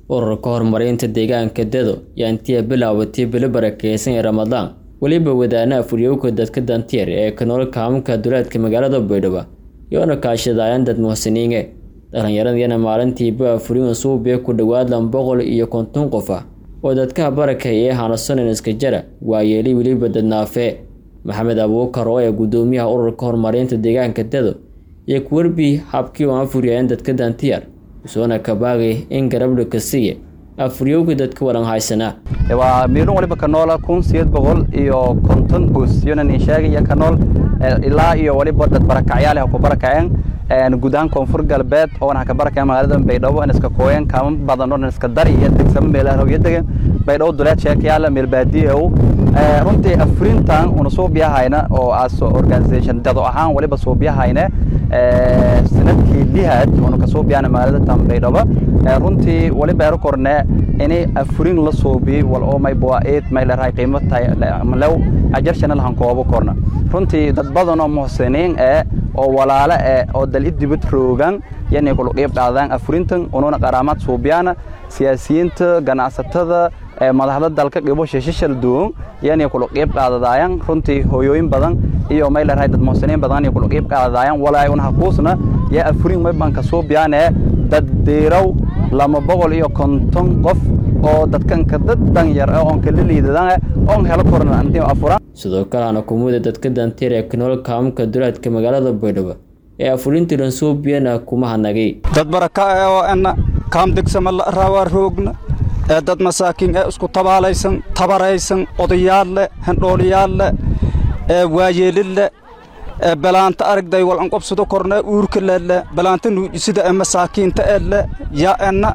ururka horumarinta deegaanka dado yaa intii bilaabatay bilo barakeysan ee ramadaan weliba wadaanaha furyowka dadka dantiir ee kanool kaamka duleedka magaalada baydhabo yoona kaashadaayaan dad muhsiniinge dhallinyaradiyana maalintii baa furiin suubiya ku dhowaad lan boqol iyo konton qof ah oo dadkaha barakay ee hanasonan iska jara waa yeeli weliba dadnaafe maxamed abuukar oo ee gudoomiyaha ururka horumarinta deegaanka dado iyo kuwerbi habkii oo afuriyayeen dadka dantiyaar usoona kabaagay in garabdha ka siiya afuryowga dadka walan haysanaa waa miilun waliba ka noola kun sideed boqol iyo konton goos yonan sheegaya ka nool ilaa iyo waliba dad barakacyaal ku barakaceen guud ahaan koonfur galbeed oo ka barakaceen magaalada baydhabo in iska kooyeen kaama badan oo iska dari iyo degsamo meelaha rawyo degan baydhabo duleed sheekayaala meel baadiye oo runtii afurintan una soo biyahayna oo as organization dado ahaan waliba soo biyahayna sanadkii lihaad una ka soo biyahayna magaalada tan baydhabo runtii waliba ero korne inay afurin la soobiyey wal oo may bua-eed may leerahay qiimo tahay lew ajarshana lahan koobo korna runtii dad badan oo muhsiniin eh oo walaale eh oo dal idibad roogan yanay kula qiib qaadaan afurintan ununa qaraamaad suubiyaana siyaasiyiinta ganacsatada madaxda dalka qibo shishishal duun yanay kula qiib qaadadaayan runtii hooyooyin badan iyo may leerahay dad muhsiniin badan yanay kula qiib qaadadaayan walaay una hakuusna yaa afurin may banka suubiyaane dad diiraw lama boqol iyo konton qof oo dadkanka dad danyar ah oon kala liidadaan oon helo koran antii afuran sidoo kale ana kumuda dadka dantiir ee kanool kaamka duleedka magaalada baydhabo ee afurintii lansuubiyana kuma hanagay dad baraka ah oo ana kaam degsama la raawaa roogna ee dad masaakiin ee isku tabaalaysan tabaraysan odayaal leh hendhooliyaal leh ee waayeelin leh ee balaanta aragday wal an qobsado korna uurka lele balaanta nuujisida ee masaakiinta ele ya ena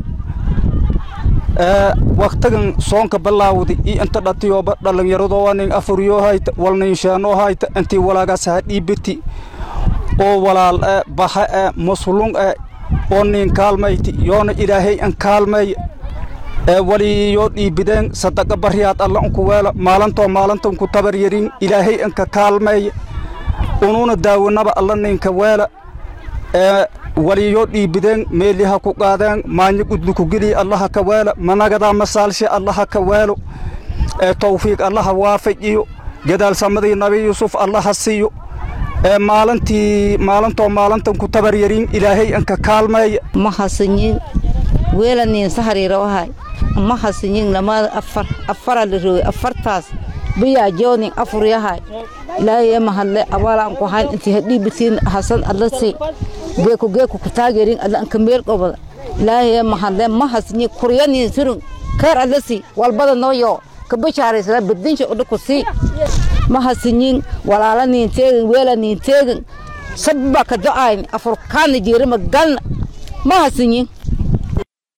ee waqtigan soonka bilaawdi i inta dhatiyoba dhallinyaradoo nin afuryo hayta wal nin sheenoo hayta intii walaagaas ha dhiibiti oo walaal ee baha ee muslung ee oo nin kaalmayti yoona ilaahay an kaalmay ee wali yoo dhiibideen sadaqa baryaad alla unku weela maalantoo maalantan ku tabar yarin ilaahay anka kaalmay unuuna daawanaba alla ninka weela ee waliyoo dhiibideen meeliha ku qaadeen maanyo gudluku geliya allaha ka weela managadaa masaalshe allaha ka weelo ee tawfiiq allaha waafajiyo gadaalsamadii nabi yuusuf allaha siiyo ee maalintii maalintoo maalintan ku tabar yarin ilaahay anka kaalmeeya ma hasanyin weela niin sahariirawahay ma hasanyin lamaada afar afara la rooy afartaas biyaa joonin afur yahay ilaahay ma hadle abaalaan ku hayn intii hadhiibitiin hasan allasi geeku geeku ku taageerin alla anka meel qobada ilaahay ma hadle ma hasni kuryanin surun keer allasi walbada nooyo ka bashaaraysla badinsha odha ku sii ma hasinyin walaala niin teegin weela niin teegin sabba ka do'ayn afur kaana jeerima galna ma hasinyin